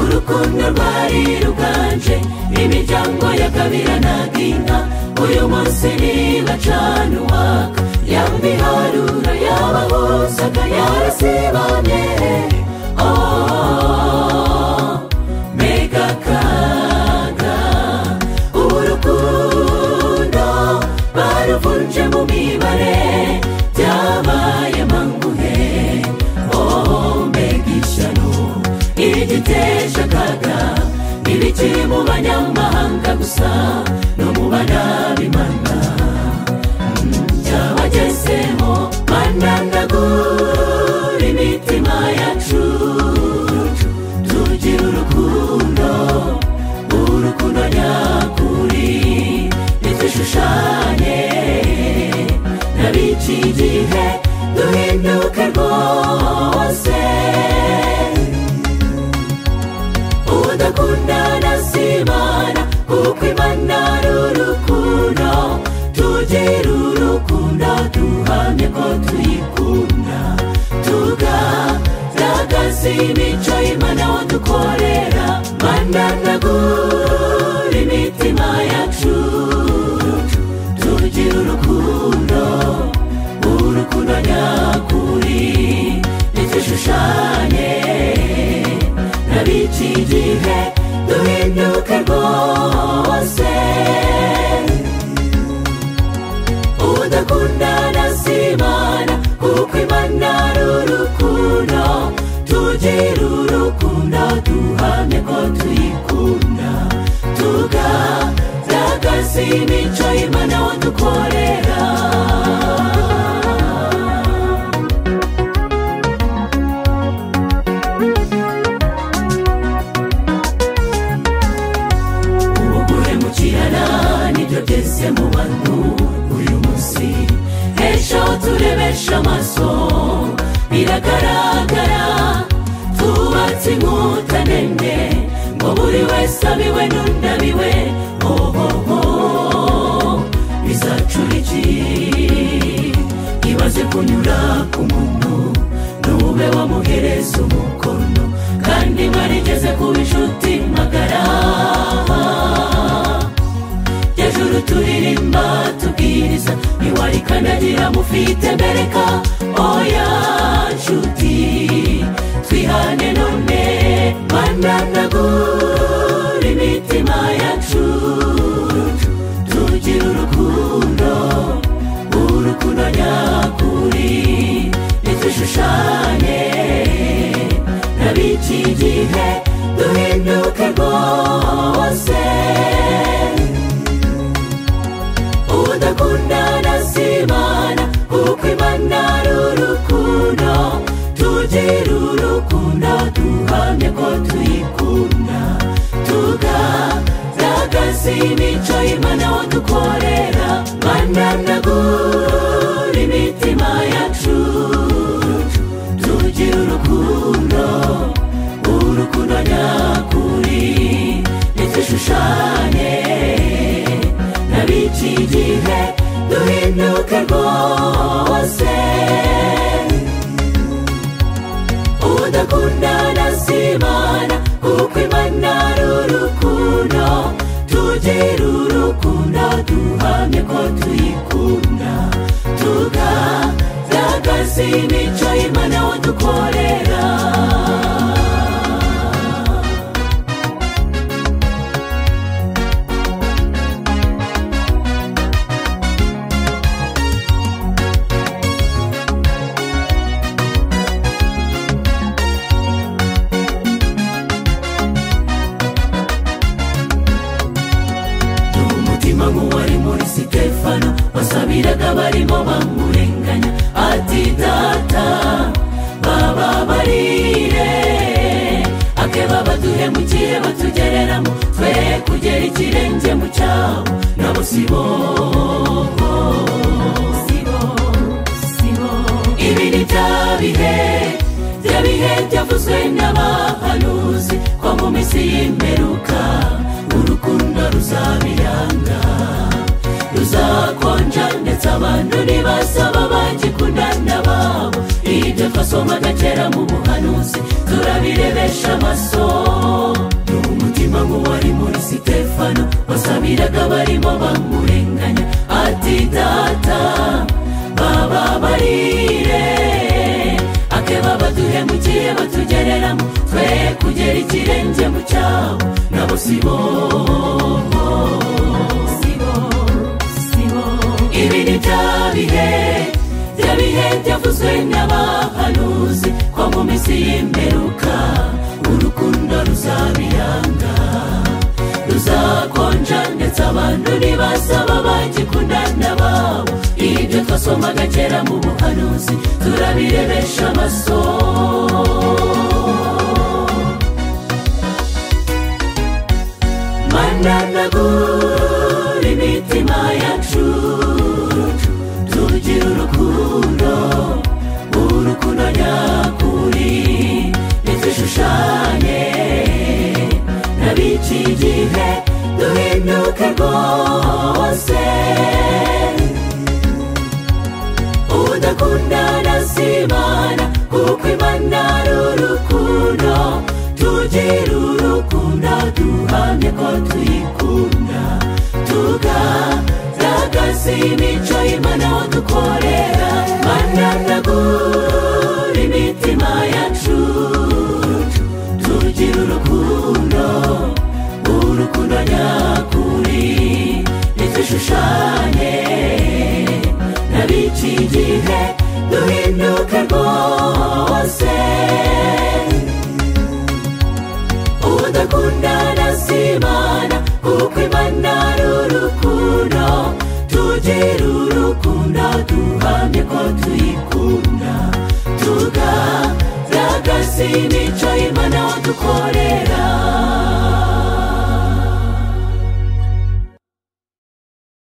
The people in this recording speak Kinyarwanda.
urukundo rwari ruganje imiryango ya kabira na ginka uyu munsi niba cana uwaka yaba ibiharuro yaba hosaka yarasibane mega kaga ubu rukundo baruvunje mu mibare byabaye manguhe mbega ishyano igiteje akaga ntibikiri mu banyamahanga gusa no mu banabimana byabagezemo bananagura imitima yacu tugira urukundo urukundo nyakuri ntidushushanye n'abiki igihe duhinduke rwose udakundana si imana kuko imana ari urukundo tugira urukundo duhamye ko tuyikunda tugaragaza imico imana wadukorera mananagura imitima yacu tugira urukundo urukundo nyakuri ntidushushanye n'abiki igihe duhinduke rwose udakundana si imana kuko imana ari urukundo tugira urukundo duhamye ko tuyikunda tugaragaza imico imana wadukorera uguhemukirana nibyo byose mu bantu uyu munsi ejo turebesha amaso biragaragara tubatse inkuta ndende ngo buri wese abiwe n'undabiwe ohoho bizacura iki ibaze kunyura ku muntu ntube wamuhereza umukono kandi mwarigeze kuba inshuti magara hejuru turirimba tubwiriza ntiwarikandagira mufite mbereka oya nshuti twihane none bananagura imitima yacu tugira urukundo urukundo nyakuri ntidushushanye n'abiki igihe duhinduke rwose udakundana si imana kuko imana ari urukundo tugira urukundo duhamye ko tuyikunda tugaragaza imico imana wadukorera bananagura imitima yacu tugira urukundo urukundo nyakuri ntidushushanye n'abiki igihe duhinduke rwose udakundana si imana kuko imana ari urukundo tugira urukundo duhamye ko tuyikunda tugaragaza imico imana wadukorera umutima nk'uwari muri sitefano wasabiraga barimo bamurenganya ati data bababarire akeba baduhemukire batugereramo twe kugera ikirenge mu cyabo nabo si bobo ibi ni bya bihe bya bihe byavuzwe n'abahanuzi ko mu minsi y'imperuka urukundo ruzabiranga ruzakonja ndetse abantu ntibasaba bagikundana babo ibyo twasomaga kera mu buhanuzi turabirebe bamuhesha amaso ni umutima nk'uwari muri sitefano wasabiraga barimo bamurenganya ati data bababarire akeba baduhemukiye batugereramo twe kugera ikirenge mu cyabo nabo si bo si bo si bo ibi ni bya bihe bya bihe byavuzwe n'abahanuzi ko mu minsi y'imperuka urukundo ruzabiranga ruzakonja ndetse abantu ntibasaba bagikundana babo ibyo twasomaga kera mu buhanuzi turabirebesha amaso mananagura imitima yacu tugira urukundo urukundo nyakuri ntidushushanye n'abici igihe duhinduke rwose udakundana si imana kuko imana ari urukundo tugira urukundo duhamye ko tuyikunda tugaragaza imico imana dukorera mananagura imitima yacu tugira urukundo urukundo nyakuri ntidushushanye n'abici igihe duhinduke rwose udakundana si imana kuko imana ari urukundo tugira urukundo duhamye ko tuyikunda tugaragaza imico imana dukorera